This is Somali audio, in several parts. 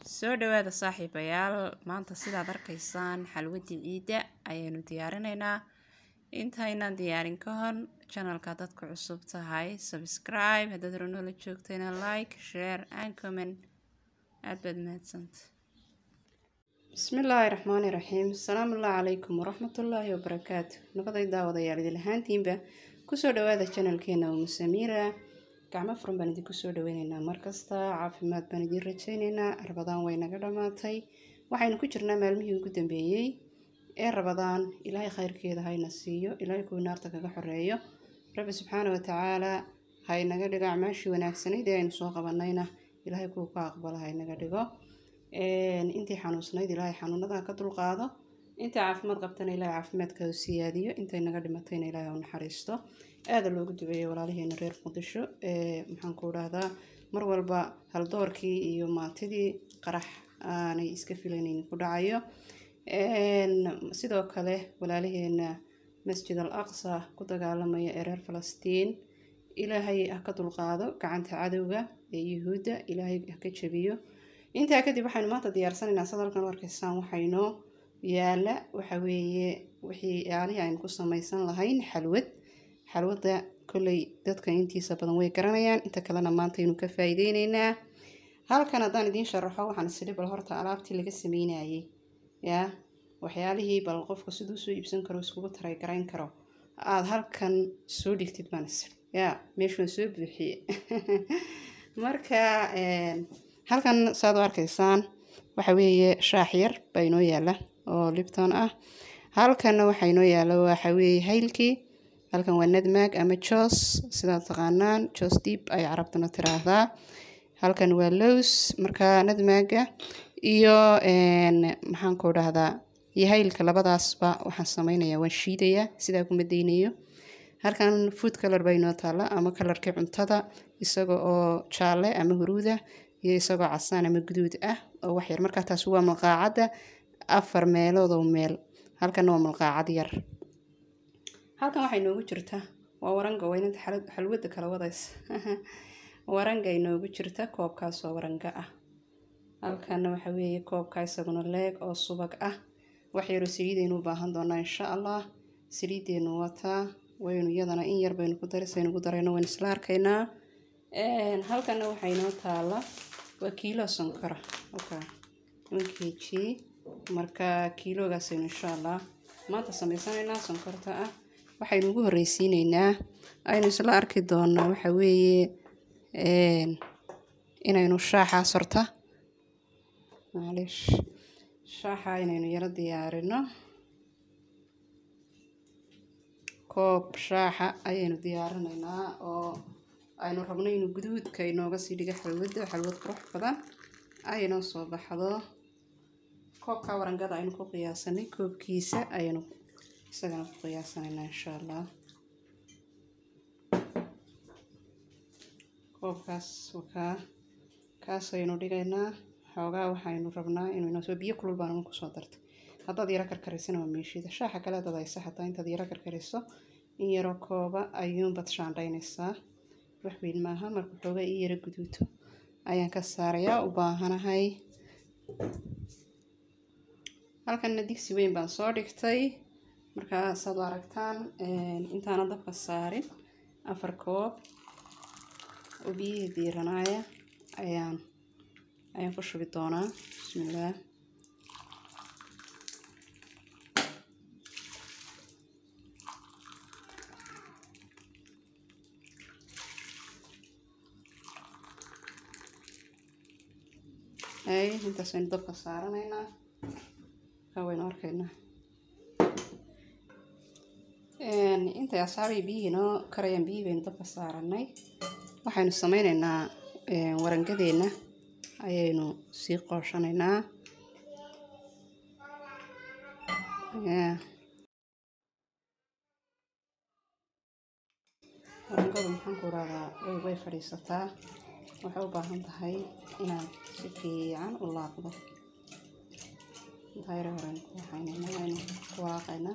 soo dhawaada saaxiibayaal maanta sidaad arkaysaan xalwadii ciidda ayaynu diyaarinaynaa intaynaan diyaarin ka hor janalka dadku cusub tahay subscribe haddaad ranoola joogtayna like share and comment aada baad mahadsanta bismillaahi raxmaani raxiim asalaamu allah calaykum waraxmatullaahi wabarakaatu nabaday daawadayaal idin ahaantiinba kusoo dhawaada janalkeena umusamiira gacmo furan baan idinku soo dhaweyneynaa markasta caafimaad baan idiin rajayneynaa rabadaan way naga dhammaatay waxaynu ku jirnaa maalmihii ugu dambeeyey ee rabadaan ilaahay khayrkeeda hayna siiyo ilaahay kuwii naarta kaga xoreeyo rabbi subxaana watacaala haynaga dhigo acmaashii wanaagsanayd ee aynu soo qabanayna ilaahay kuwa ka aqbala haynaga dhigo intii xanuunsanayd ilaahay xanuunadan ka dulqaado intii caafimaad qabtana ilaahay caafimaadka u siyaadiyo intay naga dhimatayna ilaahay u naxariisto aada loogu duceeyo walaalaheena reer muqdisho maxaan ku dhahdaa mar walba haldoorkii iyo maantidii qarax aanay iska filaynayn ku dhacayo sidoo kale walaalaheena masjid al aqsa ku dagaalamaya ee reer falastiin ilaahay ha ka dulqaado gacanta cadowga ee yuhuudda ilaahay ha ka jabiyo intaa kadib waxaynu maanta diyaarsanaynaa sad halkan u arkaysaan waxaynoo yaala waxa weeye wixii yaalihii aynu ku samaysan lahayn xalwad xalwadda kolley dadka intiisa badan way garanayaan inta kalena maanta aynu ka faa'iideyneynaa halkan haddaan idiin sharaxo waxaan isiri bal horta alaabtii laga sameynayay yaa waxyaalihii bal qofku siduu soo iibsan karo iskugu taray garayn karo aada halkan soo dhigtid baan isiri yaa meeshuun soo buuxiye marka halkan saad u arkaysaan waxa weeye shaax yar baa inoo yaala oo libton ah halkanna waxaa inoo yaala waxa weeye haylkii halkan waa nadmaag ama jos sidaad taqaanaan jos deep ay carabtuna tiraahdaa halkan waa lows marka nadmaaga iyo maxaan ku dhahdaa iyo haylka labadaasba waxaan samaynayaa waan shiidayaa sidaa kuma daynayo halkan food color baa inoo taalla ama kalarkii cuntada isaga oo jaalle ama huruuda iyo isagoo casaan ama guduud ah oo waxyar markaa taasi waa malqaacadda afar meelood oo meel halkanna waa malqaacad yar halkan waxay noogu jirta waa waranga weynanta xalwadda kala wadaysa waranga inoogu jirta koobkaas oo waranga ah halkanna waxa weeye koobka isaguna leeg oo subag ah waxyaroo saliidaynu u baahan doonaa insha allah saliiddeenu wataa waynu iyadana in yar baynu ku darisaynu ku darayno waynu isla arkaynaa halkanna waxaa inoo taala waa kiilo sonkora okay one kg marka kiiloogaasaynu insha allah maanta samaysanaynaa sonkorta ah waxaynu ugu horreysiineynaa aynu isla arki doonaa waxa weeye inaynu shaaxaas horta maalish shaaxa inaynu yaro diyaarino koob shaaxa ayaynu diyaarinaynaa oo aynu rabno inuu guduudka inooga sii dhigo xalwadda xalwad qurux badan aynoo soo baxdo koobka warangada aynu ku qiyaasanay koobkiisa ayaynu isagana ku qiyaasanaynaa insha allah koobkaas wakaa kaas aynu dhigaynaa xoogaa waxaynu rabnaa inuu inoo soo biyo kulul baan uun kusoo dartay haddaad yaro karkarisana waa meeshida shaaxa kale haddaad haysa xataa intaad yaro karkariso in yaroo kooba ayuunbaad shaandhaynaysaa wax weyn maaha marka xoogaa ii yaro guduuto ayaan ka saarayaa u baahanahay halkanna digsi weyn baan soo dhigtay markaa saad u aragtaan intaana dabka saarin afar koob oo biyihii diiranaaya ayaan ayaan ku shubi doonaa bismillaah ay intaas aynu dabka saaranaynaa kaa waynu arkaynaa intay asxaabii biyihii noo karayaan biyihii baynu dabka saaranay waxaynu sameyneynaa warangadeenna ayaynu sii qooshanaynaa warangadu maxaan ku rahdaa way way fadhiisataa waxay u baahan tahay inaad si fiican u laaqdo intaa yaro horen ku waxaynaynaa aynu ku walaaqaynaa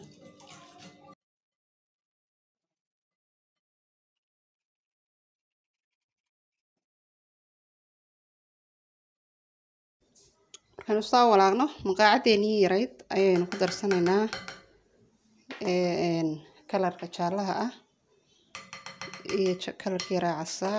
markaanu saa walaaqno maqaacaddeenii yarayd ayaynu ku darsanaynaa kalarka jaallaha ah iyo kalarka yaraa casaa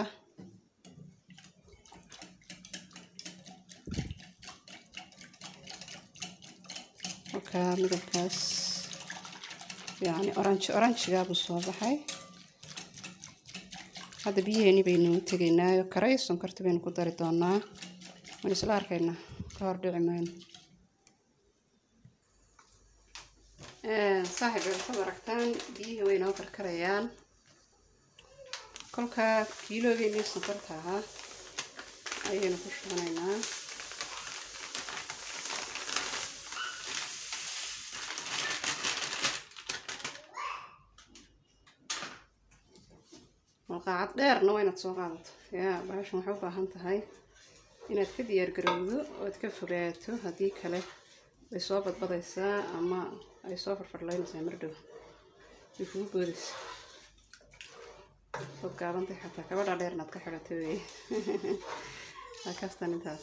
markaa midabkaas yani oranji oranjigaabuu soo baxay hadda biyaheeni baynu tegaynaayo karay sonkorta baynu ku dari doonaa waan isla arkaynaa ka hor dhici mayno saaxib waxaad aragtaan biyihii way noo karkarayaan kolkaa kiiloogeennii sonkorta ahaa ayaynu ku shubanaynaa malqaacad dheerna waa inaad soo qaadato yaa baashan waxay u baahan tahay inaad ka diyaar garowdo ood ka fogaato haddii kale way soo badbadaysaa ama ay soo farfarlaynaysaa mar dhow way kugu boodaysa dad gaabantay xataa kabadha dheer inaad ka xidhato wey waa kastan intaas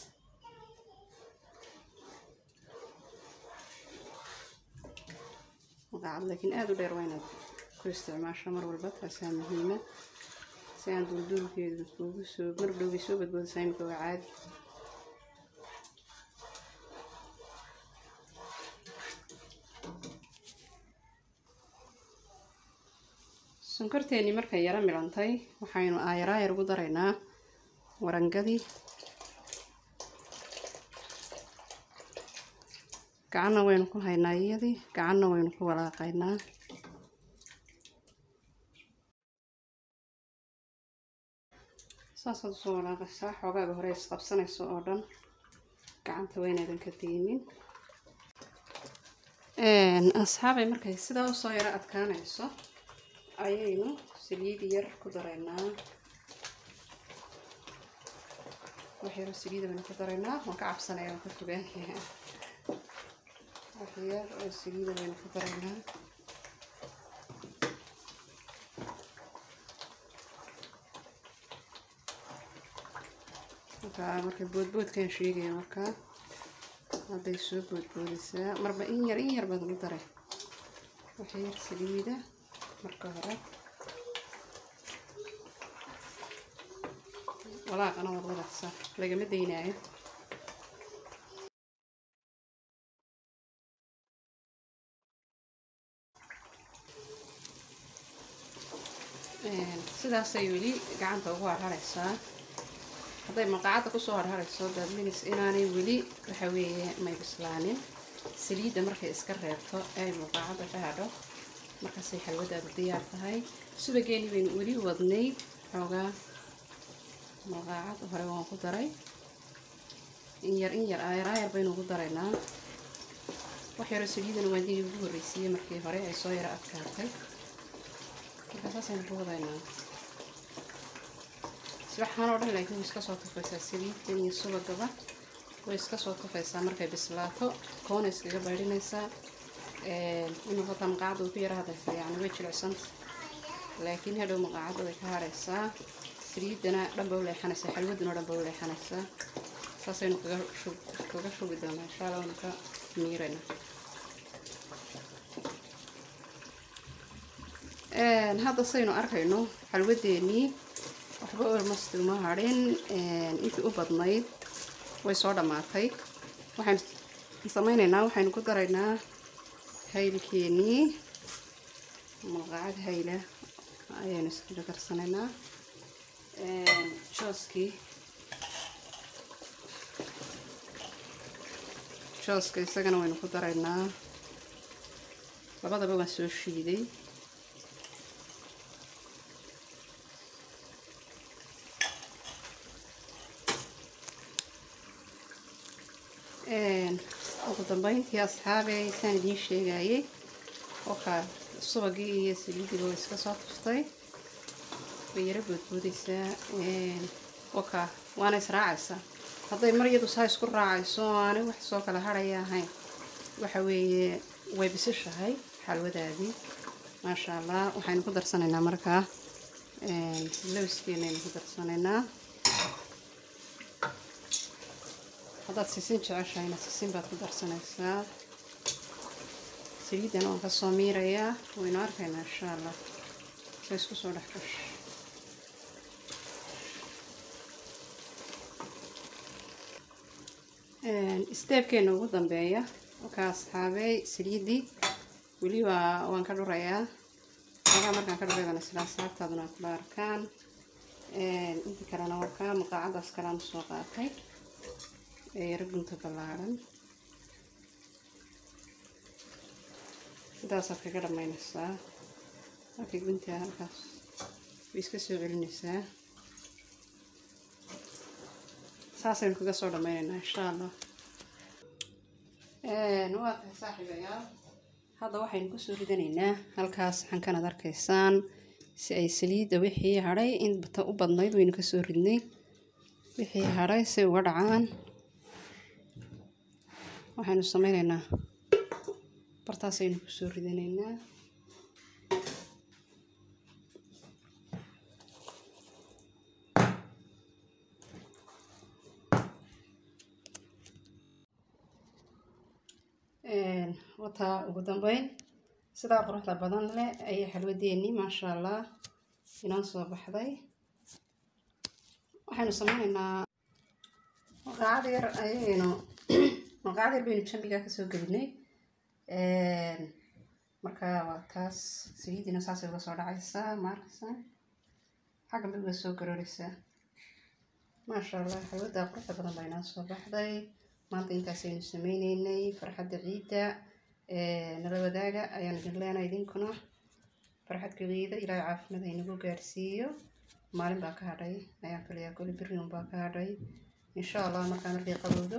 malqaacad laakiin aada u dheer waa inaad ku isticmaasho mar walba taasaa muhiima si aan duulduulkeedu kuugu soo mar dhowbay soo badboodaysaa imika waa caadi sonkorteennii markay yaro milantay waxaynu aayaraayar ugu daraynaa warangadii gacanna waynu ku haynaa iyadii gacanna waynu ku walaaqaynaa saasaad usoo walaaqaysaa xoogaaga hore isqabsanayso oo dhan gacanta waynaadan ka deynin asxaabay markay sidaa usoo yaro adkaanayso ayaynu saliid yar ku daraynaa wax yaro saliida baynu ku daraynaa waan ka cabsanaya waan ka fogaanaya wax yar oo saliida baynu ku daraynaa markaa markay boodboodkan sheegaya markaa hadday soo boodboodaysaa marba in yar in yar baad ugu daray wax yar saliida marka hore walaaqana waad wadacsaa lagama daynaayo sidaasay weli gacanta ugu harharaysaa hadday maqaacadda kusoo harharayso daadminis inaanay weli waxa weeye may bislaanin saliidda markay iska reebto ay maqaacadda ka hadho markaasay xalwadaadu diyaar tahay subageeni baynu weli wadnay xoogaa maqaacad hore waan ku daray in yar in yar aayaraayar baynu ugu daraynaa wax yaroo saliidana waan digii ugu horreysiiyey markii hore ay soo yaro adkaatay markaa saasaynu ku wadaynaa waxaan oo dhan laakiin way iska soo tufaysaa saliidkan iyo subagaba way iska soo tufaysaa markay bislaato koona iskaga baydhinaysaa inuu hota maqaacadda way ku yara hadaysaa yacni way jilicsanta laakiin hadhow maqaacadda way ka haraysaa saliidana dhanba u leexanaysaa xalwaduna dhanba u leexanaysaa saasaynu kaga shub kaga shubi doonaa insha allah waynu ka miirayna hadda saynu arkayno xalwadeennii waxba olmost uma hadhin intii u badnayd way soo dhammaatay waxaynu samaynaynaa waxaynu ku daraynaa haylkeenii malqacad hayla ayaynu iskaga darsanaynaa jooskii jooska isagana waynu ku daraynaa labadaba waan soo shiiday ugu dambeyntii asxaabey saan idiin sheegayay wakaa subagii iyo saliidiba way iska soo tuftay way yaro boodboodaysaa wakaa waana israacaysaa hadday mar iyadu saa isku raacayso aanay wax soo kala harhaya ahayn waxa weeye way bisishahay xalwadaadii maasha allah waxaynu ku darsanaynaa markaa lowskeena aynu ku darsanaynaa haddaad sisin jeceshahayna sisin baad ku darsanaysaa saliiddana waan kasoo miirayaa waynu arkaynaa insha allah sa isku soo dhex gasho steebkeena ugu dambeeya markaa asxaabey saliiddii weli waa waan ka dhurayaa xoogaa markaan ka dhuray baan isla asxaabtaaduna aad kula arkaan inta kalena waa kaa maqaacadaas kalean usoo qaatay ee yaro gunta ballaadhan sidaasaad kaga dhammaynaysaa markay guntaa halkaas way iska soo celinaysaa saasaynu kaga soo dhammaynaynaa insha allah waa tahay saaxiibayaal hadda waxaynu kusoo ridanaynaa halkaas xankan ad arkaysaan si ay saliidda wixii hadhay in u badnayd waynu kasoo ridnay wixii hadhay si uga dhacaan waxaynu sameynaynaa bartaasaynu kusoo ridanaynaa wataa ugu dambeyn sidaa quruxda badan leh ayay xalwadeennii maasha allah inoo soo baxday waxaynu sameynaynaa maqaacad yar ayaynu maqaacad yar baynu jambigaa kasoo gelinay marka waa taas saliiddiina saasay uga soo dhacaysaa maarkaysaa xaggan bay uga soo garooreysaa maasha allah xalwaddaa quruxda badan baa inoo soo baxday maanta intaasaynu sameyneynay farxadda ciidda nala wadaaga ayaan idin leenahay idinkuna farxadka ciida ilaahay caafimaad haynagu gaarsiiyo maalin baa ka hadhay ayaan filayaa koli beriun baa ka hadhay insha allah markaa markay qabowdo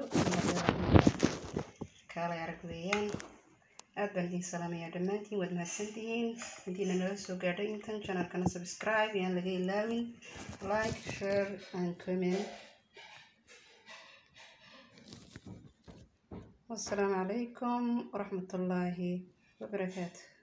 kaalay arag weeyaan aad baan idin salaamayaa dhammaantiin waad mahadsantihiin haddiina nala soo gaadhay intan channelkana subscribe yaan laga ilaawin like share and comment والسلام عليكم ورحمة الله وبركاته